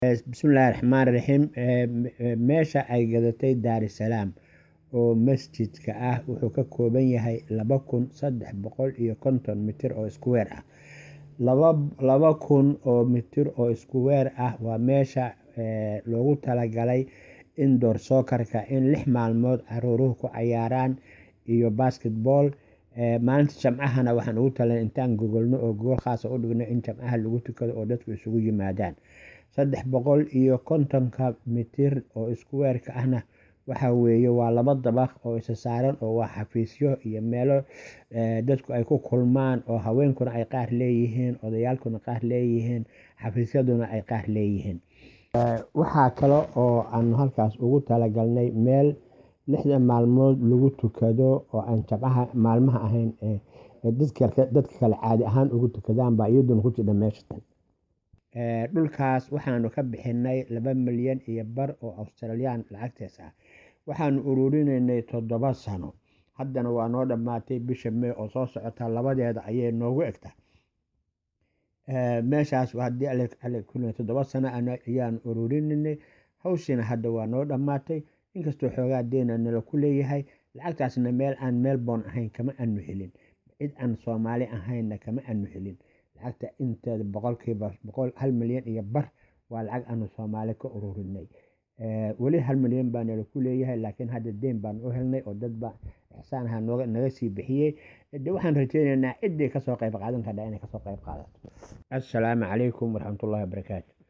bismillaahi raxmaan raxiim meesha ay gadatay daarisalaam oo masjidka ah wuxuu ka kooban yahay laba kun saddex boqol iyo konton mitir oo iskuweer ah laba kun oo mitir oo iskuweer ah waa meesha loogu talagalay indoor sookarka in lix maalmood caruuruhu ku cayaaraan iyo basketball maalinta jamcahana waxaan ugu talan intaan gogolno oo gogol khaasa u dhigno in jamcaha lagu tukado oo dadku isugu yimaadaan saddex boqol iyo kontonka mitir oo iskuweerka ahna waxa weeye waa laba dabaq oo isa saaran oo waa xafiisyo iyo meelo dadku ay ku kulmaan oo haweenkuna ay qaar leeyihiin odayaalkuna qaar leeyihiin xafiisyaduna ay qaar leeyihiin waxaa kale oo aanu halkaas ugu talagalnay meel lixda maalmood lagu tukado oo aan jamcaha maalmaha ahayn dadka kale caadi ahaan ugu tukadaan baa iyaduna ku jidha meeshatan dhulkaas waxaanu ka bixinay laba milyan iyo bar oo australiyaan lacagtees ah waxaanu ururinaynay toddoba sano haddana waa noo dhammaatay bisha may oo soo socota labadeeda ayay noogu egta meeshaas haddii toddoba sano ayaanu ururinaynay hawshiina hadda waa noo dhammaatay inkastoo xoogaa deena nala ku leeyahay lacagtaasna meel aan melbourne ahayn kama anu helin cid aan soomaali ahaynna kama anu helin lacagta inteeda boqolkiiba boqol hal milyan iyo bar waa lacag aanu soomaali ka ururinay weli hal milyan baa nala ku leeyahay laakiin hadda deen baan u helnay oo dadba ixsaanaha naga sii bixiyey de waxaan rajeyneynaa ciddii kasoo qayb qaadan kardha inay kasoo qayb qaadato assalaamu calaykum waraxmatullahi wabarakaatu